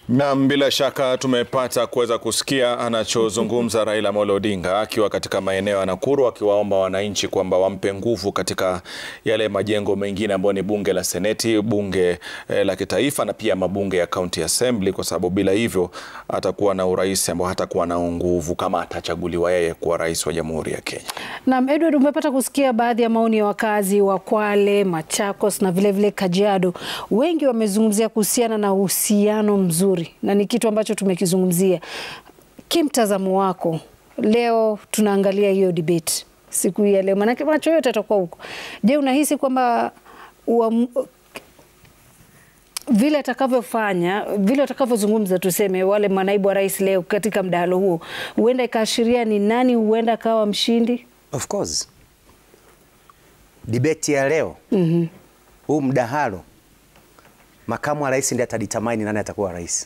Naam, bila shaka tumepata kuweza kusikia anachozungumza Raila Amolo Odinga akiwa katika maeneo ya Nakuru akiwaomba wananchi kwamba wampe nguvu katika yale majengo mengine ambayo ni bunge la Seneti, bunge eh, la kitaifa na pia mabunge ya County Assembly, kwa sababu bila hivyo atakuwa na urais ambao hatakuwa na nguvu kama atachaguliwa yeye kuwa rais wa Jamhuri ya Kenya. Naam, Edward, umepata kusikia baadhi ya maoni ya wakazi wa Kwale, Machakos na vilevile vile Kajiado. Wengi wamezungumzia kuhusiana na uhusiano mzuri na ni kitu ambacho tumekizungumzia. Kimtazamo wako leo, tunaangalia hiyo debate siku hii ya leo, maanake macho yote atakuwa huko. Je, unahisi kwamba vile atakavyofanya vile atakavyozungumza, tuseme wale manaibu wa rais leo katika mdahalo huo, huenda ikaashiria ni nani huenda akawa mshindi? Of course debate ya leo Mhm. huu mdahalo, makamu wa rais ndiye ataditamani nani atakuwa rais,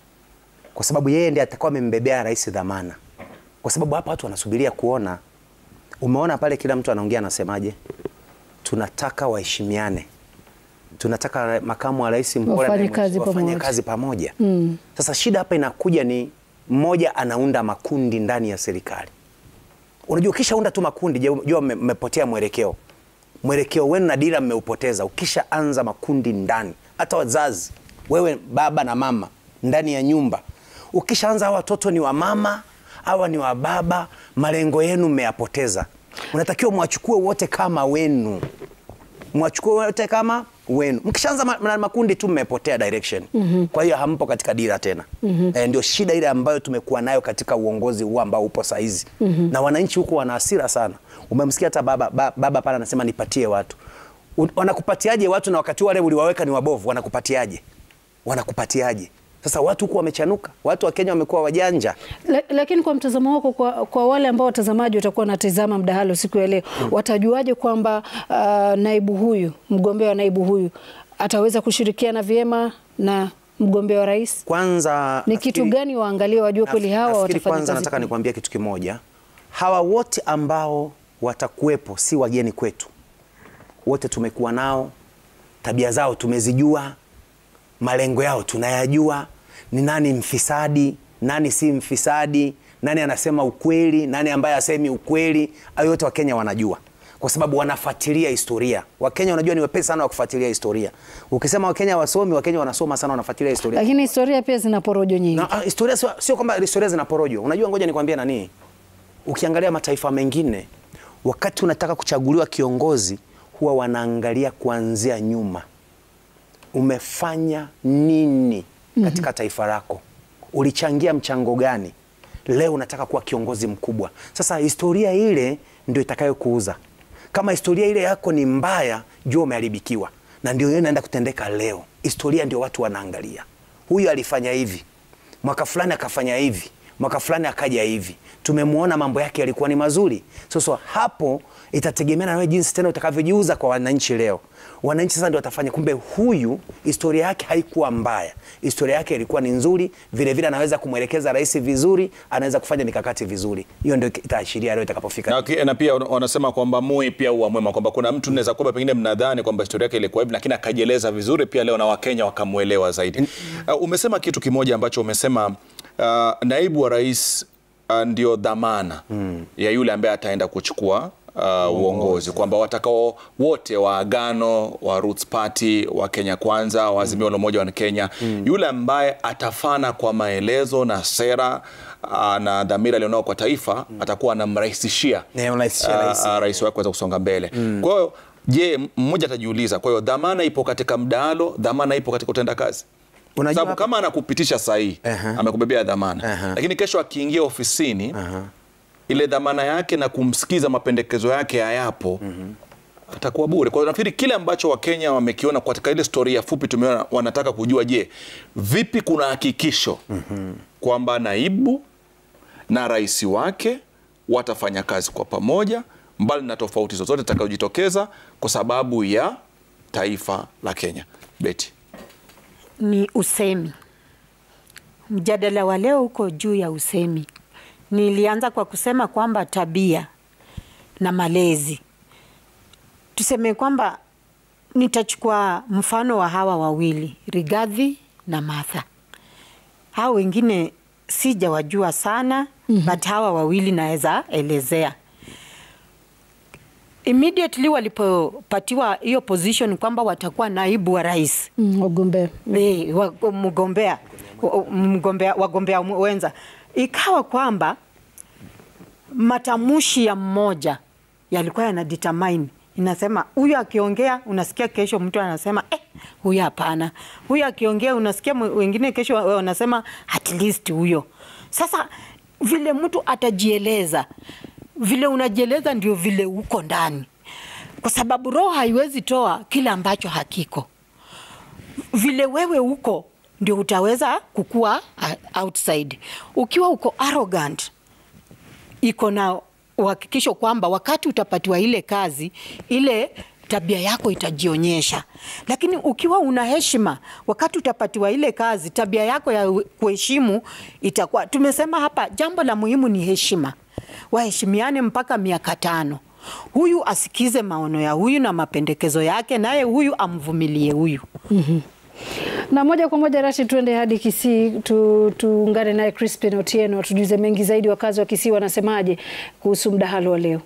kwa sababu yeye ndiye atakuwa amembebea rais dhamana, kwa sababu hapa watu wanasubiria kuona. Umeona pale kila mtu anaongea anasemaje, tunataka waheshimiane, tunataka makamu wa rais mpole Wafanye na kazi wafanye pamoja. kazi pamoja. Mm. Sasa shida hapa inakuja ni mmoja anaunda makundi ndani ya serikali. Unajua, ukishaunda tu makundi, jua mme- mmepotea mwelekeo. Mwelekeo wenu na dira mmeupoteza. Ukishaanza makundi ndani, hata wazazi, wewe baba na mama ndani ya nyumba, ukishaanza hawa watoto ni wa mama, hawa ni wa baba, malengo yenu mmeyapoteza. Unatakiwa mwachukue wote kama wenu mwachukue wote kama wenu. Mkishaanza ma, ma, makundi tu mmepotea direction. Kwa hiyo hampo katika dira tena. Eh, ndio shida ile ambayo tumekuwa nayo katika uongozi huu ambao upo saizi. Na wananchi huko wana hasira sana. Umemsikia hata baba ba, baba pale anasema nipatie watu. U- Wanakupatiaje watu na wakati wale uliwaweka ni wabovu? Wanakupatiaje? Wanakupatiaje? Sasa watu huko wamechanuka. Watu wa Kenya wamekuwa wajanja. La, lakini kwa mtazamo wako, kwa, kwa wale ambao watazamaji watakuwa wanatizama mdahalo siku ya leo, watajuaje kwamba uh, naibu huyu mgombea wa naibu huyu ataweza kushirikiana vyema na mgombea wa rais? Kwanza Ni kitu nafikiri- gani waangalie wajue kweli hawa Nafikiri watafanya kwanza kazi nataka pamoja? nikwambie kitu kimoja. Hawa wote ambao watakuwepo si wageni kwetu, wote tumekuwa nao, tabia zao tumezijua, malengo yao tunayajua, ni nani mfisadi, nani si mfisadi, nani anasema ukweli, nani ambaye asemi ukweli. Hayo yote Wakenya wanajua kwa sababu wanafuatilia historia. Wakenya unajua ni wepesi sana wa kufuatilia historia. Ukisema Wakenya wasomi, Wakenya wanasoma sana, wanafuatilia historia. Lakini historia pia zina porojo nyingi. Na, ah, historia sio, sio kwamba historia zina porojo. Unajua, ngoja nikwambie nani, ukiangalia mataifa mengine, wakati unataka kuchaguliwa kiongozi, huwa wanaangalia kuanzia nyuma, umefanya nini katika taifa lako, ulichangia mchango gani, leo unataka kuwa kiongozi mkubwa. Sasa historia ile ndio itakayokuuza. Kama historia ile yako ni mbaya, jua umeharibikiwa, na ndio hiyo inaenda kutendeka leo. Historia ndio watu wanaangalia, huyu alifanya hivi mwaka fulani akafanya hivi, mwaka fulani akaja hivi, tumemwona mambo yake yalikuwa ni mazuri. Sasa hapo itategemea na wewe jinsi tena utakavyojiuza kwa wananchi leo. Wananchi sasa ndio watafanya, kumbe huyu historia yake haikuwa mbaya, historia yake ilikuwa ni nzuri, vile vile anaweza kumwelekeza rais vizuri, anaweza kufanya mikakati vizuri. Hiyo ndio itaashiria leo itakapofika. Na, ki- na pia wana- wanasema kwamba Moi pia huwa mwema, kwamba kuna mtu naweza kwamba pengine mnadhani kwamba historia yake ilikuwa hivi, lakini akajieleza vizuri pia leo na Wakenya wakamwelewa zaidi. Uh, umesema kitu kimoja ambacho umesema uh, naibu wa rais uh, ndio dhamana ya yule ambaye ataenda kuchukua uh, uongozi kwamba watakao wote wa Agano wa Roots Party wa Kenya Kwanza wa Azimio la Umoja wa Kenya yule ambaye atafana kwa maelezo na sera uh, na dhamira alionao kwa taifa atakuwa anamrahisishia Ne, unarahisishia uh, rais. uh, rais wake kuweza kusonga mbele. Kwa hiyo je, m- mmoja atajiuliza, kwa hiyo dhamana ipo katika mdahalo, dhamana ipo katika utenda kazi Unajua sababu hapa- kama anakupitisha sahihi Aha. amekubebea dhamana Aha. lakini kesho akiingia ofisini Aha. ile dhamana yake na kumsikiza mapendekezo yake hayapo atakuwa bure. Kwa hiyo nafikiri kile ambacho Wakenya wamekiona katika ile storia fupi tumeona, wanataka kujua, je, vipi kuna hakikisho kwamba naibu na rais wake watafanya kazi kwa pamoja mbali na tofauti zozote zitakazojitokeza kwa sababu ya taifa la Kenya. Beti. ni usemi. Mjadala wa leo uko juu ya usemi. Nilianza kwa kusema kwamba tabia na malezi, tuseme kwamba nitachukua mfano wa hawa wawili Rigathi na Martha. hao wengine sijawajua sana mm-hmm. but hawa wawili naweza elezea immediately walipopatiwa hiyo position kwamba watakuwa naibu wa rais Mm, wagombea. Eh, wa- mgombea wa- mgombea wagombea wenza, ikawa kwamba matamshi ya mmoja yalikuwa yana determine inasema huyu akiongea unasikia kesho mtu anasema eh, huyu hapana. Huyu akiongea unasikia mwe- wengine kesho wa- wanasema at least huyo. Sasa vile mtu atajieleza, vile unajieleza ndio vile uko ndani, kwa sababu roho haiwezi toa kile ambacho hakiko vile wewe uko ndio utaweza kukua uh, outside. Ukiwa uko arrogant, iko na uhakikisho kwamba wakati utapatiwa ile kazi, ile tabia yako itajionyesha. Lakini ukiwa una heshima, wakati utapatiwa ile kazi, tabia yako ya kuheshimu itakuwa. Tumesema hapa jambo la muhimu ni heshima, waheshimiane mpaka miaka tano. Huyu asikize maono ya huyu na mapendekezo yake, naye huyu amvumilie huyu. Na moja kwa moja Rashid, tuende hadi Kisii tu, tuungane naye Crispin Otieno atujuze mengi zaidi. Wakazi wa Kisii wanasemaje kuhusu mdahalo wa leo?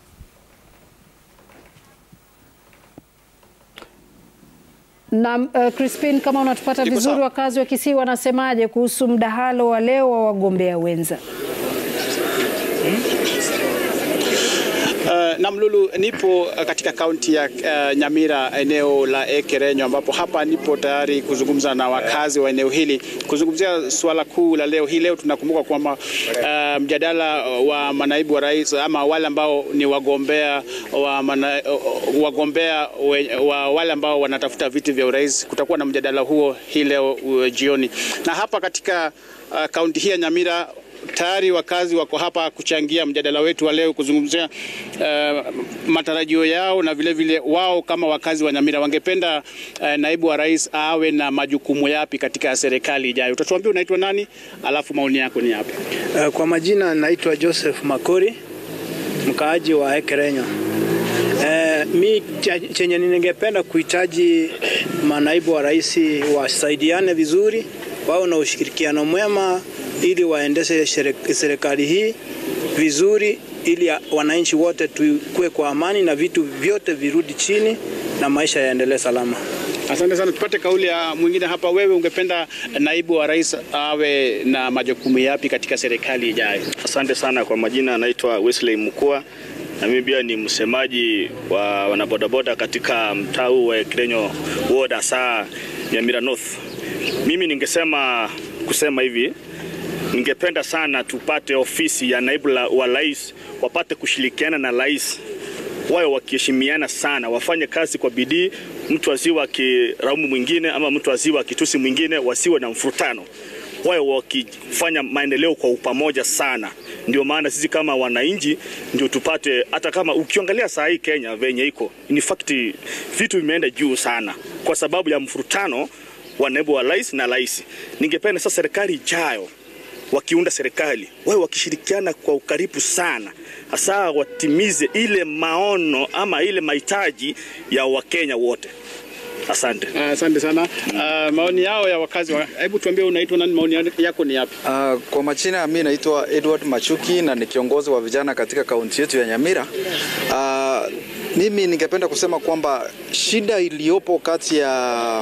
Na uh, Crispin, kama unatupata Niko vizuri, sawa. wakazi wa Kisii wanasemaje kuhusu mdahalo wa leo wa wagombea wenza? Uh, Namlulu, nipo uh, katika kaunti ya uh, Nyamira eneo la Ekerenyo ambapo hapa nipo tayari kuzungumza na wakazi wa eneo hili kuzungumzia suala kuu la leo hii. Leo tunakumbuka kwamba uh, mjadala wa manaibu wa rais ama wale ambao ni wagombea wa mana, uh, wagombea we, wa wale ambao wanatafuta viti vya urais, kutakuwa na mjadala huo hii leo uh, jioni, na hapa katika uh, kaunti hii ya Nyamira tayari wakazi wako hapa kuchangia mjadala wetu wa leo kuzungumzia uh, matarajio yao na vile vile wao kama wakazi wa Nyamira wangependa uh, naibu wa rais awe na majukumu yapi katika serikali ijayo. Utatuambia unaitwa nani, alafu maoni yako ni yapi? Uh, Kwa majina naitwa Joseph Makori, mkaaji wa Ekerenyo. Uh, mi cha- chenye ningependa kuhitaji manaibu wa rais wasaidiane vizuri, wao na ushirikiano mwema ili waendeshe shere- serikali hii vizuri, ili ya- wananchi wote tukue kwa amani na vitu vyote virudi chini na maisha yaendelee salama. Asante sana. Tupate kauli ya mwingine hapa. Wewe ungependa naibu wa rais awe na majukumu yapi katika serikali ijayo? Asante sana kwa majina, anaitwa Wesley Mukua na mimi pia ni msemaji wa wanabodaboda katika mtaa huu wa Ekerenyo ward hasa Nyamira North. Mimi ningesema kusema hivi, ningependa sana tupate ofisi ya naibu la- wa rais, wapate kushirikiana na rais wawe wakiheshimiana sana, wafanye kazi kwa bidii, mtu asiwe akiraumu mwingine ama mtu asiwe akitusi mwingine, wasiwe na mfurutano, wawe wakifanya maendeleo kwa upamoja sana. Ndio maana sisi kama wananchi ndio tupate, hata kama ukiangalia saa hii Kenya venye iko, in fact vitu vimeenda juu sana kwa sababu ya mfurutano wa naibu wa rais na rais. Ningependa sasa serikali ijayo wakiunda serikali wawe wakishirikiana kwa ukaribu sana, hasa watimize ile maono ama ile mahitaji ya Wakenya wote. Asante. Asante sana. Uh, maoni yao ya wakazi wa... Hebu tuambie unaitwa nani, maoni yako ni yapi? Uh, kwa majina mi naitwa Edward Machuki na ni kiongozi wa vijana katika kaunti yetu ya Nyamira. Uh, mimi ningependa kusema kwamba shida iliyopo kati ya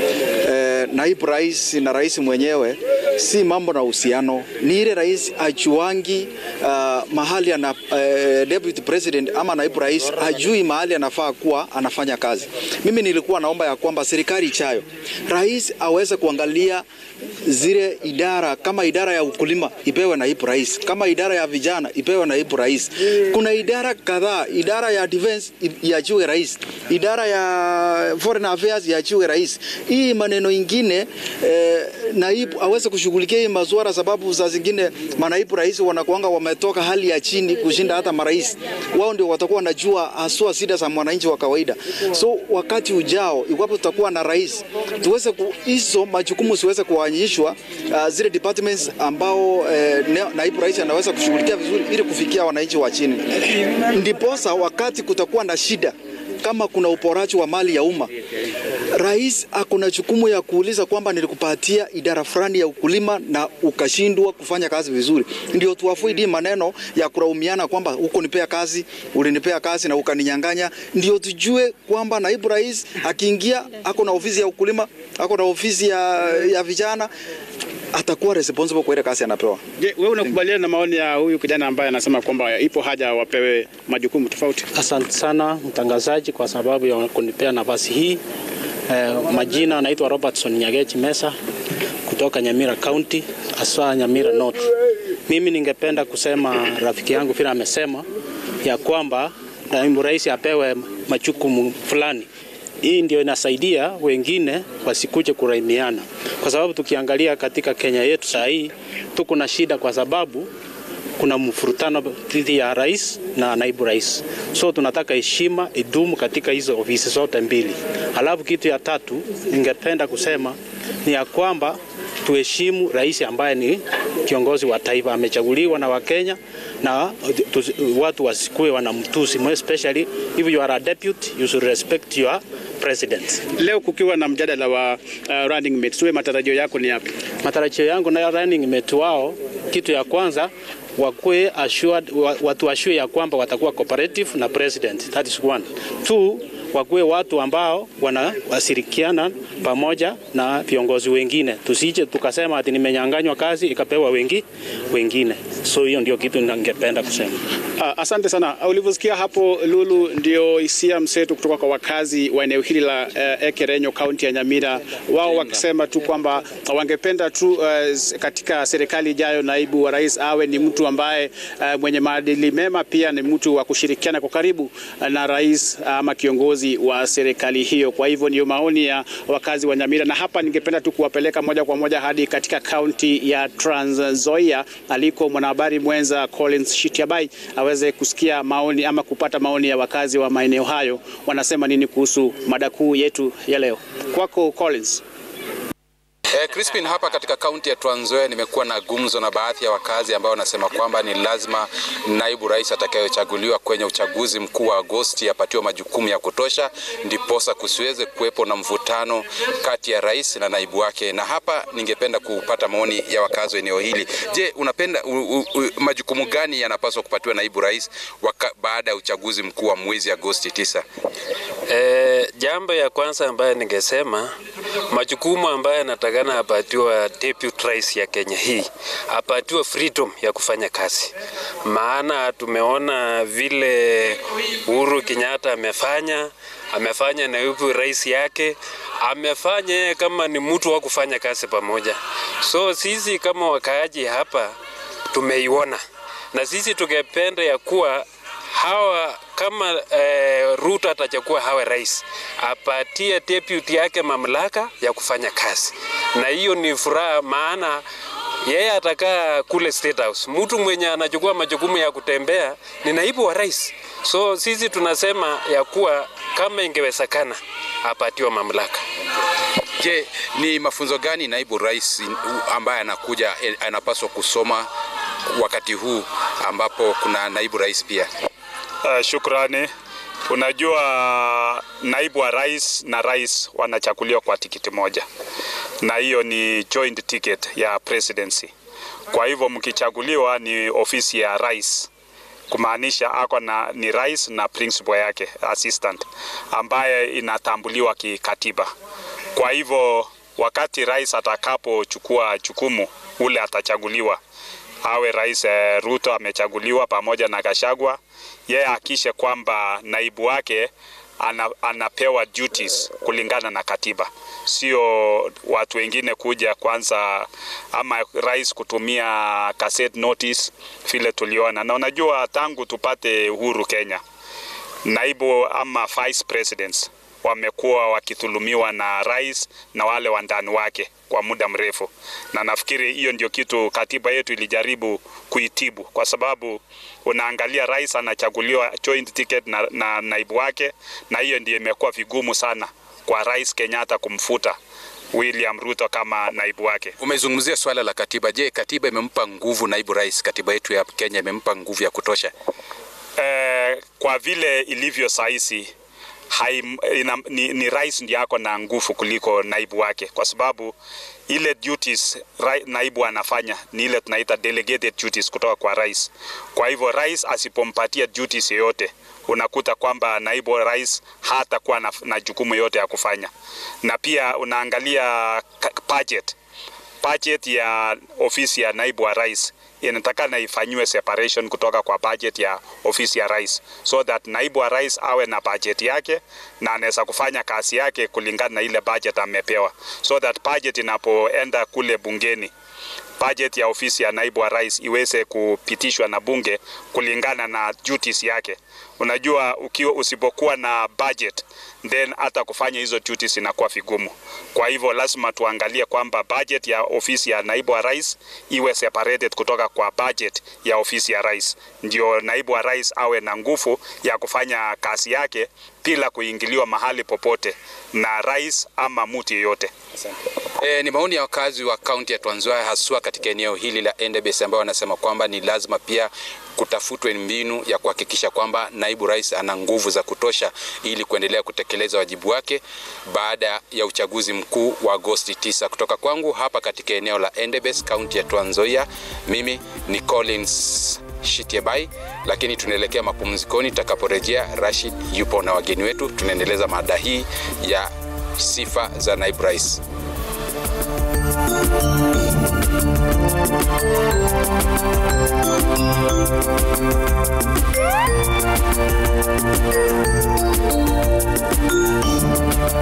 eh, naibu rais na rais mwenyewe si mambo na uhusiano, ni ile rais ajuangi uh, mahali ana uh, deputy president ama naibu rais ajui mahali anafaa kuwa anafanya kazi. Mimi nilikuwa naomba ya kwamba serikali ichayo rais aweze kuangalia zile idara kama idara ya ukulima ipewe naibu rais, kama idara ya vijana ipewe naibu rais. Kuna idara kadhaa, idara ya defense iachiwe rais, idara ya foreign affairs iachiwe rais. Hii maneno ingine eh, naibu aweze kushughulikia hii masuala, sababu saa zingine manaibu rais wanakuanga wametoka hali ya chini kushinda hata marais. Wao ndio watakuwa wanajua haswa shida za mwananchi wa kawaida. So wakati ujao, iwapo tutakuwa na rais, tuweze ku, hizo majukumu siweze kuanyishwa uh, zile departments ambao eh, ne- naibu rais anaweza kushughulikia vizuri ili kufikia wananchi wa chini, ndiposa wakati kutakuwa na shida kama kuna uporaji wa mali ya umma, rais ako na jukumu ya kuuliza kwamba nilikupatia idara fulani ya ukulima na ukashindwa kufanya kazi vizuri, ndio tuafuidi maneno ya kulaumiana kwamba huko nipea kazi, ulinipea kazi na ukaninyang'anya. Ndio tujue kwamba naibu rais akiingia, ako na ofisi ya ukulima, ako na ofisi ya, ya vijana atakuwa responsible kwa ile kazi anapewa. Je, wewe unakubaliana na maoni ya huyu kijana ambaye anasema kwamba ipo haja wapewe majukumu tofauti? Asante sana mtangazaji kwa sababu ya kunipea nafasi hii. Eh, majina anaitwa Robertson Nyagechi Mesa kutoka Nyamira County, hasa Nyamira North. Mimi ningependa kusema rafiki yangu vile amesema ya kwamba naibu rais apewe majukumu fulani. Hii ndio inasaidia wengine wasikuje kuraimiana, kwa sababu tukiangalia katika Kenya yetu saa hii tuko na shida, kwa sababu kuna mfurutano dhidi ya rais na naibu rais, so tunataka heshima idumu katika hizo ofisi zote mbili. Alafu kitu ya tatu ningependa kusema ni ya kwamba tuheshimu rais ambaye ni kiongozi wa taifa, amechaguliwa na Wakenya na tu, watu wasikue wanamtusi, more especially if you are a deputy you should respect your president. Leo kukiwa na mjadala wa uh, running mates, wewe matarajio yako ni yapi? Matarajio yangu na running mate wao, kitu ya kwanza wakuwe assured, wa- watu ashue ya kwamba watakuwa cooperative na president. That is one. Two, wakuwe watu ambao wanawashirikiana pamoja na viongozi wengine, tusije tukasema ati nimenyanganywa kazi ikapewa wengi wengine. So hiyo ndio kitu ningependa kusema. Uh, asante sana. Uh, Ulivyosikia hapo Lulu, ndio hisia mseto kutoka kwa wakazi wa eneo hili la uh, Ekerenyo, kaunti ya Nyamira, wao wakisema tu kwamba wangependa tu uh, katika serikali ijayo naibu wa rais awe ni mtu ambaye uh, mwenye maadili mema, pia ni mtu wa kushirikiana kwa karibu uh, na rais uh, ama kiongozi wa serikali hiyo. Kwa hivyo ndio maoni ya wakazi wa Nyamira, na hapa ningependa tu kuwapeleka moja kwa moja hadi katika kaunti ya Trans Nzoia aliko mwanahabari mwenza Collins Shitiabai aweze kusikia maoni ama kupata maoni ya wakazi wa maeneo hayo wanasema nini kuhusu mada kuu yetu ya leo. Kwako Collins. Eh, Crispin hapa katika kaunti ya Trans Nzoia nimekuwa na gumzo na baadhi ya wakazi ambao wanasema kwamba ni lazima naibu rais atakayechaguliwa kwenye uchaguzi mkuu wa Agosti apatiwe majukumu ya kutosha, ndiposa kusiweze kuwepo na mvutano kati ya rais na naibu wake. Na hapa ningependa kupata maoni ya wakazi wa eneo hili. Je, unapenda u, u, u, majukumu gani yanapaswa kupatiwa naibu rais waka, baada ya uchaguzi mkuu wa mwezi Agosti tisa? E, jambo ya kwanza ambayo ningesema majukumu ambayo anatakana apatiwa deputy rais ya Kenya hii apatiwe freedom ya kufanya kazi, maana tumeona vile Uhuru Kenyatta amefanya amefanya naibu rais yake amefanya yeye kama ni mtu wa kufanya kazi pamoja. So sisi kama wakaaji hapa tumeiona, na sisi tungependa ya kuwa hawa kama eh, Ruto atachukua hawe rais, apatie deputy yake mamlaka ya kufanya kazi, na hiyo ni furaha, maana yeye atakaa kule State House. Mtu mwenye anachukua majukumu ya kutembea ni naibu wa rais. So sisi tunasema ya kuwa kama ingewezekana apatiwe mamlaka. Je, ni mafunzo gani naibu rais ambaye anakuja eh, anapaswa kusoma wakati huu ambapo kuna naibu rais pia? Uh, shukrani. Unajua naibu wa rais na rais wanachaguliwa kwa tikiti moja, na hiyo ni joint ticket ya presidency. Kwa hivyo mkichaguliwa ni ofisi ya rais, kumaanisha ako na ni rais na principal yake assistant, ambaye inatambuliwa kikatiba. Kwa hivyo wakati rais atakapochukua jukumu, ule atachaguliwa awe rais eh, Ruto amechaguliwa pamoja na Gachagua, yeye akishe kwamba naibu wake ana, anapewa duties kulingana na katiba, sio watu wengine kuja kwanza ama rais kutumia cassette notice vile tuliona. Na unajua tangu tupate uhuru Kenya, naibu ama vice presidents wamekuwa wakidhulumiwa na rais na wale wandani wake kwa muda mrefu, na nafikiri hiyo ndio kitu katiba yetu ilijaribu kuitibu, kwa sababu unaangalia rais anachaguliwa joint ticket na, na naibu wake, na hiyo ndio imekuwa vigumu sana kwa rais Kenyatta kumfuta William Ruto kama naibu wake. Umezungumzia swala la katiba. Je, katiba imempa nguvu naibu rais? Katiba yetu ya Kenya imempa nguvu ya kutosha? Eh, kwa vile ilivyo saisi hai, ina, ni, ni rais ndiye ako na nguvu kuliko naibu wake, kwa sababu ile duties rai, naibu anafanya ni ile tunaita delegated duties kutoka kwa rais. Kwa hivyo rais asipompatia duties yoyote unakuta kwamba naibu wa rais hatakuwa na, na jukumu yote ya kufanya, na pia unaangalia ka- budget budget ya ofisi ya naibu wa rais inatakana ifanyiwe separation kutoka kwa budget ya ofisi ya rais, so that naibu wa rais awe na budget yake na anaweza kufanya kazi yake kulingana na ile budget amepewa, so that budget inapoenda kule bungeni budget ya ofisi ya naibu wa rais iweze kupitishwa na bunge kulingana na duties yake. Unajua, ukiwa usipokuwa na budget then hata kufanya hizo duties inakuwa vigumu. Kwa hivyo lazima tuangalie kwamba budget ya ofisi ya naibu wa rais iwe separated kutoka kwa budget ya ofisi ya rais, ndio naibu wa rais awe na nguvu ya kufanya kazi yake bila kuingiliwa mahali popote na rais ama mtu yeyote. E, ni maoni ya wakazi wa kaunti ya Trans Nzoia haswa katika eneo hili la Endebess ambao wanasema kwamba ni lazima pia kutafutwe mbinu ya kuhakikisha kwamba naibu rais ana nguvu za kutosha ili kuendelea kutekeleza wajibu wake baada ya uchaguzi mkuu wa Agosti 9. Kutoka kwangu hapa katika eneo la Endebess, kaunti ya Trans Nzoia, mimi ni Collins Shitiebai, lakini tunaelekea mapumzikoni. Tutakaporejea, Rashid yupo na wageni wetu, tunaendeleza mada hii ya sifa za naibu rais.